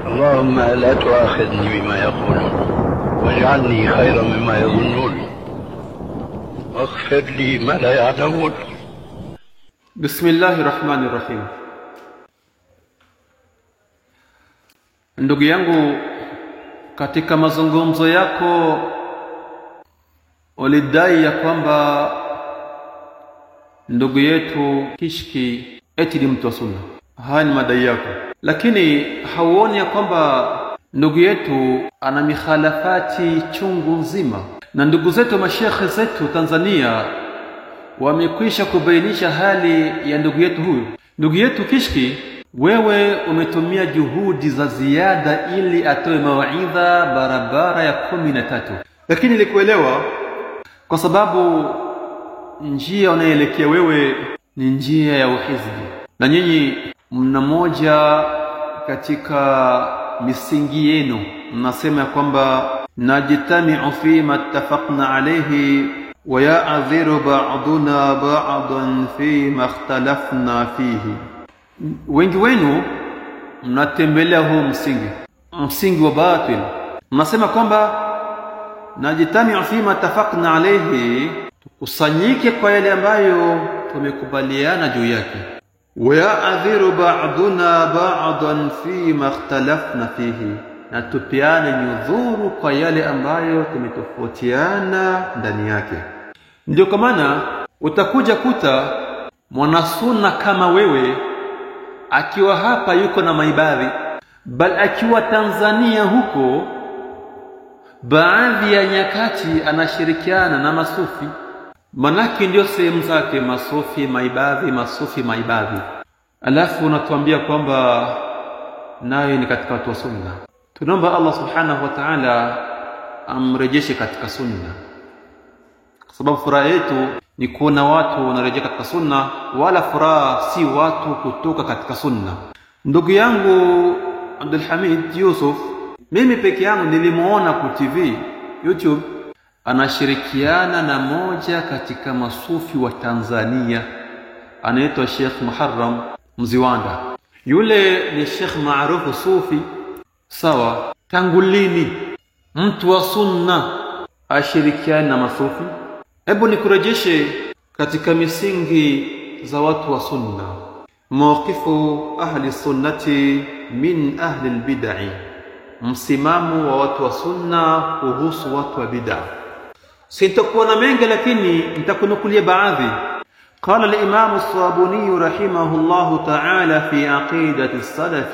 اللهم لا تؤاخذني بما يقولون واجعلني خيرا مما يظنون واغفر لي ما لا يعلمون Bismillahi rahmani rahim. Ndugu yangu, katika mazungumzo yako ulidai ya kwamba ndugu yetu Kishki eti ni mtu wa sunna. Haya ni madai yako, lakini hauoni ya kwamba ndugu yetu ana mikhalafati chungu nzima, na ndugu zetu mashekhe zetu Tanzania wamekwisha kubainisha hali ya ndugu yetu huyu. Ndugu yetu Kishki, wewe umetumia juhudi za ziada ili atoe mawaidha barabara ya kumi na tatu, lakini nilikuelewa kwa sababu njia unayoelekea wewe ni njia ya uhizbi, na nyinyi mna moja katika misingi yenu, mnasema ya kwamba najtamiu fima ittafaqna alayhi ويعذر بعضنا بعضا فيما اختلفنا fihi. Wengi wenu mnatembelea huu msingi, msingi wa batil. Mnasema kwamba najtamiu fima tafaqna alayhi, tukusanyike kwa yale ambayo tumekubaliana juu yake. Wayaadhiru ba'duna ba'dan fima ikhtalafna fihi, na tupeane nyudhuru kwa yale ambayo tumetofautiana ndani yake. Ndio kwa maana utakuja kuta mwanasunna kama wewe akiwa hapa yuko na maibadhi, bal akiwa Tanzania huko, baadhi ya nyakati anashirikiana na masufi, manake ndio sehemu zake, masufi, maibadhi, masufi, maibadhi, alafu unatuambia kwamba naye ni katika watu wa sunna. Tunaomba Allah subhanahu wa ta'ala amrejeshe katika sunna kwa sababu furaha yetu ni kuona watu wanarejea katika sunna, wala furaha si watu kutoka katika sunna. Ndugu yangu Abdul Hamid Yusuf, mimi peke yangu nilimuona ku TV YouTube, anashirikiana na moja katika masufi wa Tanzania anaitwa Sheikh Muharram Mziwanda. Yule ni Sheikh maarufu sufi, sawa. Tangu lini mtu wa sunna ashirikiane na masufi? Hebu nikurejeshe katika misingi za watu wa sunna, mawqifu ahli sunnati min ahli albid'i, msimamo wa watu wa sunna kuhusu watu wa bid'a. Sitakuwa na mengi, lakini nitakunukulia baadhi. قال الإمام الصابوني رحمه الله تعالى في عقيدة السلف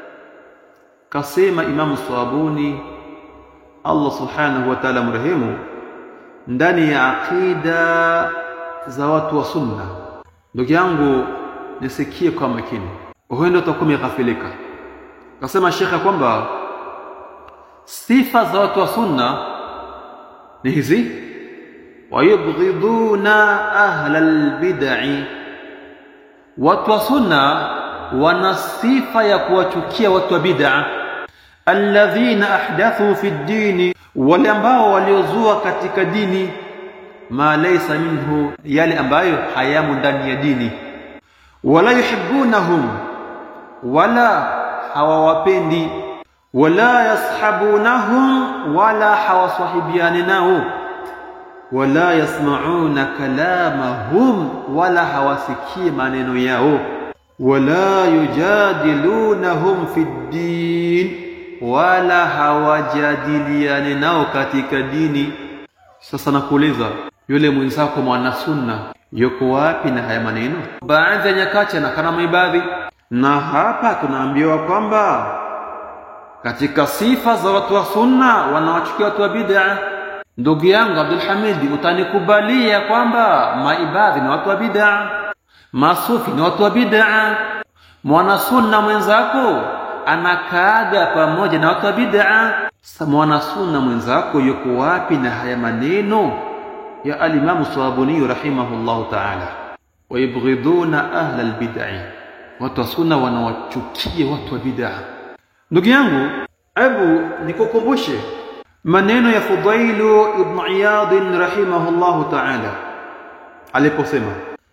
كسيما إمام الصابوني الله سبحانه وتعالى مرهمه ndani ya aqida za watu wa sunna. Ndugu yangu, nisikie kwa makini, huenda utakuwa umeghafilika. Kasema shekhe kwamba sifa za watu wa sunna ni hizi, wayubghiduna ahla albid'i, watu wa sunna wana sifa ya kuwachukia watu wa bid'a, alladhina ahdathu fi ddini wale ambao waliozua katika dini ma laysa minhu, yale ambayo hayamo ndani ya dini. Wala yuhibbunahum, wala hawawapendi. Wala yashabunahum, wala hawasahibiani nao. Wala yasmauna kalamahum, wala hawasikii maneno yao. Wala yujadilunahum fi ddin wala hawajadiliane nao katika dini. Sasa nakuuliza, yule mwenzako mwana sunna yuko wapi na haya maneno? Baadhi ya nyakati anakana maibadhi, na hapa tunaambiwa kwamba katika sifa za watu wa sunna wanawachukia watu wa bid'a. Ndugu yangu Abdul Hamidi, utanikubalia kwamba maibadhi ni watu wa bid'a, masufi ni watu wa bid'a, mwana sunna mwenzako anakaaga pamoja na watu wa bid'a. Mwana sunna mwenzako yuko wapi na haya maneno ya alimamu Swabuni rahimahullahu ta'ala? Wayubghiduna ahla albid'i, watu wa sunna wanawachukia watu wa bid'a. Ndugu yangu, hebu nikukumbushe maneno ya Fudailu ibn Iyad rahimahullahu ta'ala aliposema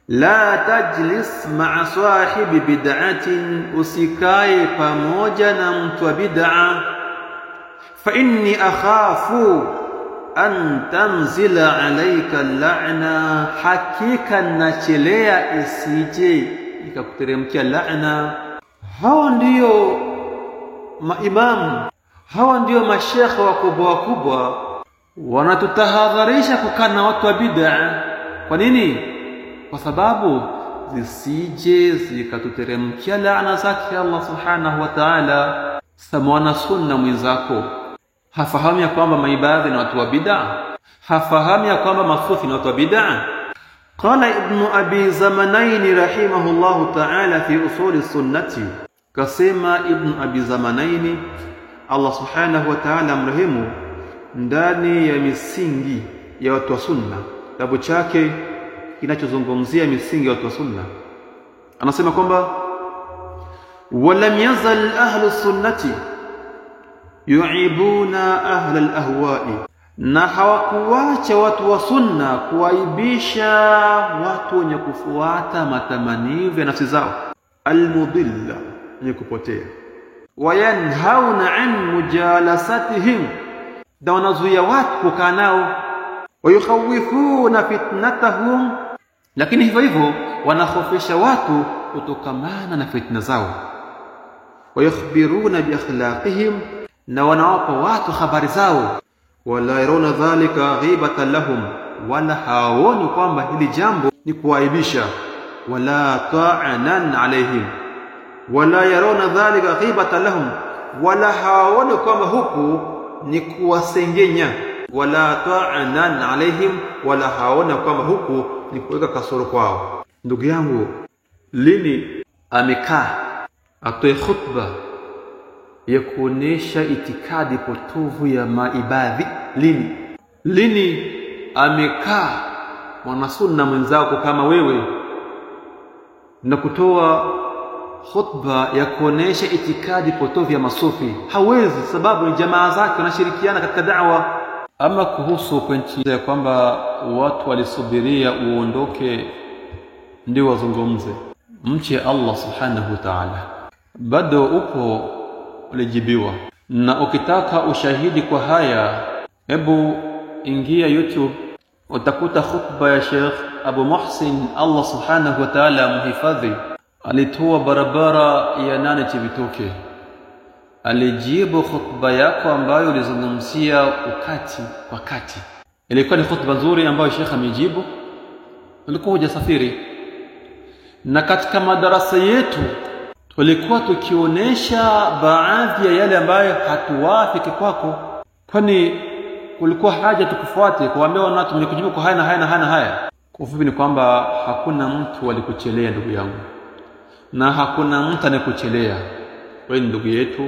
la tajlis ma'a sahibi bid'atin usikae pamoja na mtu wa bid'a fa inni akhafu an tanzila alayka la'na hakika nachelea isije ikakuteremkia la'na hawa ndiyo maimamu hawa ndiyo mashekhe wakubwa wakubwa wanatutahadharisha kukaa na watu wa bid'a kwa nini kwa sababu zisije zikatuteremkia laana zake Allah subhanahu wa ta'ala samwana sunna mwenzako hafahamu ya kwamba maibadhi na watu wa bid'a hafahamu ya kwamba masufi na watu wa bid'a قال ابن أبي زمنين رحمه الله تعالى في أصول السنة كسيما ابن أبي زمنين Allah subhanahu wa ta'ala mrehemu ndani ya misingi ya watu wa sunna kitabu chake kinachozungumzia misingi ya watu wa sunna anasema kwamba walam yazal ahlu sunnati yuibuna ahla alahwai na hawakuwacha watu wa sunna kuwaibisha watu wenye kufuata matamanivu ya nafsi zao almudilla wenye kupotea wayanhauna an mujalasatihim na wanazuia watu kukaa nao wayukhawifuna fitnatahum lakini hivyo hivyo wanahofisha watu kutokamana na fitna zao wayukhbiruna biakhlaqihim na wanawapa watu habari zao wala yarawna dhalika ghibatan lahum wala hawaoni kwamba hili jambo ni kuwaibisha wala ta'anan alaihim wala yarawna dhalika ghibatan lahum wala hawaoni kwamba huku ni kuwasengenya wala ta'anan alaihim wala hawaona kwamba huku ni kuweka kasoro kwao ndugu yangu lini amekaa atoe khutba ya kuonesha itikadi potovu ya maibadhi lini lini amekaa mwanasunna mwenzako kama wewe na kutoa khutba ya kuonesha itikadi potovu ya masufi hawezi sababu ni jamaa zake wanashirikiana katika da'wa ama kuhusu pointi ya kwamba watu walisubiria uondoke ndio wazungumze mche Allah subhanahu wa ta'ala bado upo ulijibiwa na ukitaka ushahidi kwa haya hebu ingia youtube utakuta khutba ya Sheikh Abu Muhsin Allah subhanahu wa ta'ala mhifadhi alitoa barabara ya nane Chibitoke alijibu khutba yako ambayo ulizungumzia ukati kwa kati ilikuwa ni khutba nzuri ambayo Sheikh amejibu ulikuwa hujasafiri na katika madarasa yetu tulikuwa tukionyesha baadhi ya yale ambayo hatuwafiki kwako kwani kulikuwa haja tukufuate kuambia watu mlikujibu kwa haya na haya na haya na haya kwa ufupi ni kwamba hakuna mtu alikuchelea ndugu yangu na hakuna mtu anayekuchelea wewe ni ndugu yetu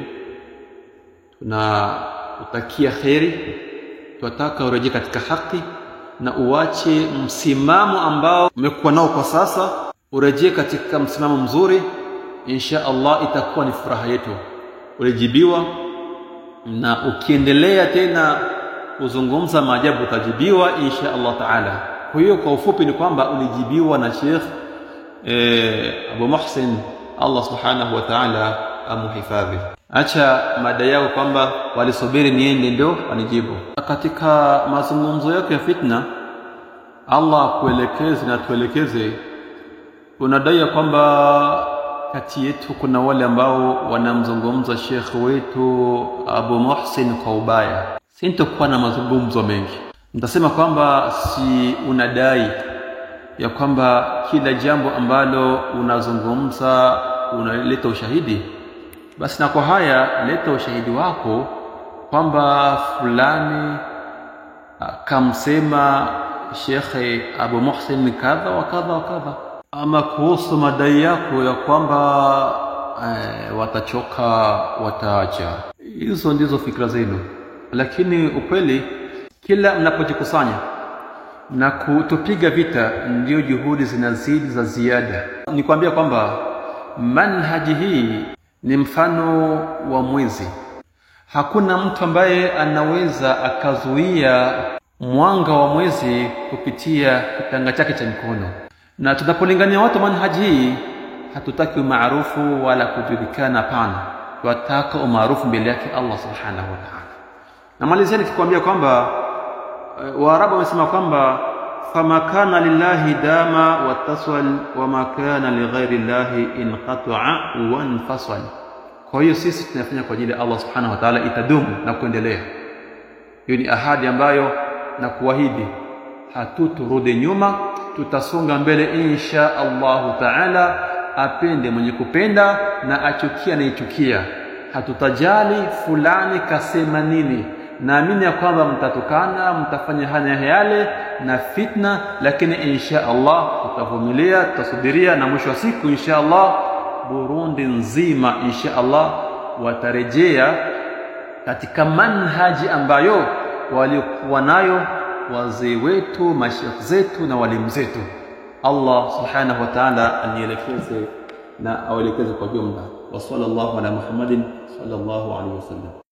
tunakutakia kheri tunataka urejee katika haki na uache msimamo ambao umekuwa nao kwa sasa urejee katika msimamo mzuri insha Allah itakuwa ni furaha yetu ulijibiwa na ukiendelea tena kuzungumza maajabu utajibiwa insha Allah taala kwa hiyo kwa ufupi ni kwamba ulijibiwa na Sheikh eh, Abu Muhsin Allah subhanahu wa ta'ala amuhifadhi acha mada yao kwamba walisubiri niende ndio wanijibu katika mazungumzo yako ya fitna Allah kuelekeze na tuelekeze unadai kwamba kati yetu kuna wale ambao wanamzungumza Sheikh wetu Abu Muhsin kwa ubaya sintokuwa na mazungumzo mengi nitasema kwamba si unadai ya kwamba kila jambo ambalo unazungumza unaleta ushahidi basi na kwa haya leta ushahidi wako kwamba fulani kamsema Shekhe Abu Muhsin kadha wa kadha wa kadha ama kuhusu madai yako ya kwamba eh, watachoka wataacha hizo ndizo fikra zenu lakini ukweli kila mnapojikusanya na kutupiga vita ndio juhudi zinazidi za ziada nikwambia kwamba manhaji hii ni mfano wa mwezi hakuna mtu ambaye anaweza akazuia mwanga wa mwezi kupitia kitanga chake cha mkono na tunapolingania watu manhaji hii hatutaki umaarufu wala kujulikana pana tunataka umaarufu mbele yake Allah subhanahu wa ta'ala namalizia nikikwambia kwamba waarabu wamesema kwamba fama kana lillahi dama wataswal wama kana lighairi llahi inqata'a wanfasal kwa hiyo sisi tunafanya kwa ajili ya Allah subhanahu wa ta'ala itadumu na kuendelea hiyo ni ahadi ambayo na kuahidi hatuturudi nyuma tutasonga mbele insha Allahu taala apende mwenye kupenda na achukia anaichukia hatutajali fulani kasema nini naamini ya kwamba mtatukana mtafanya haya yale na fitna lakini insha Allah tutavumilia tutasubiria na mwisho wa siku insha Allah Burundi nzima insha Allah watarejea katika manhaji ambayo walikuwa nayo wazee wetu mashekh zetu na walimu zetu Allah subhanahu wa ta'ala anielekeze na awelekeze kwa jumla wa sallallahu ala Muhammadin sallallahu alaihi wasallam